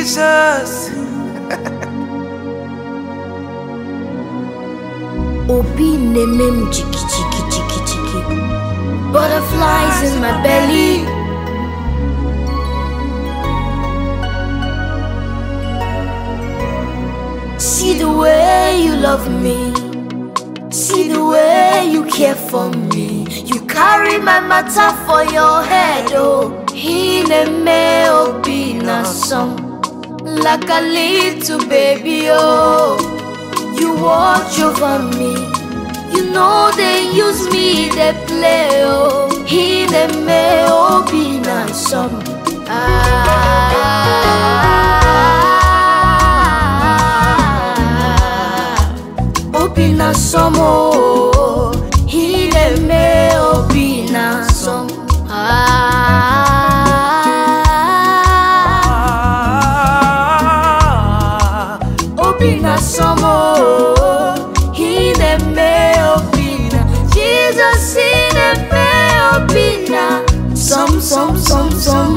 Jesus. Obi name chiki chiki chiki chiki. Butterflies in my belly. See the way you love me. See the way you care for me. You carry my matter for your head, oh. Hineme obi na song. Like a little baby, oh. You watch over me. You know they use me, they play, oh. Hineme obi na song. Ah. Obi na som oh, Hineme obi na som. Ah. Obi na som oh, Hineme obi na. Jesus Hineme obi na. Som som som som.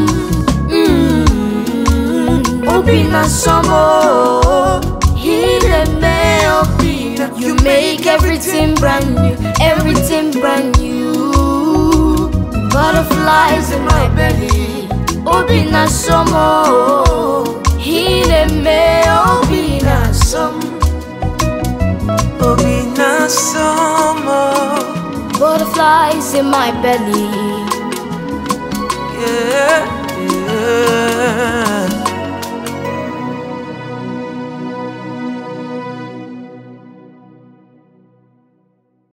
Mm. Obi na som oh, Hineme obi na. You make everything brand new, everything brand new. Butterflies in my belly. Obi na som oh, Hineme obi na som. Obi na summer. Butterflies in my belly. Yeah.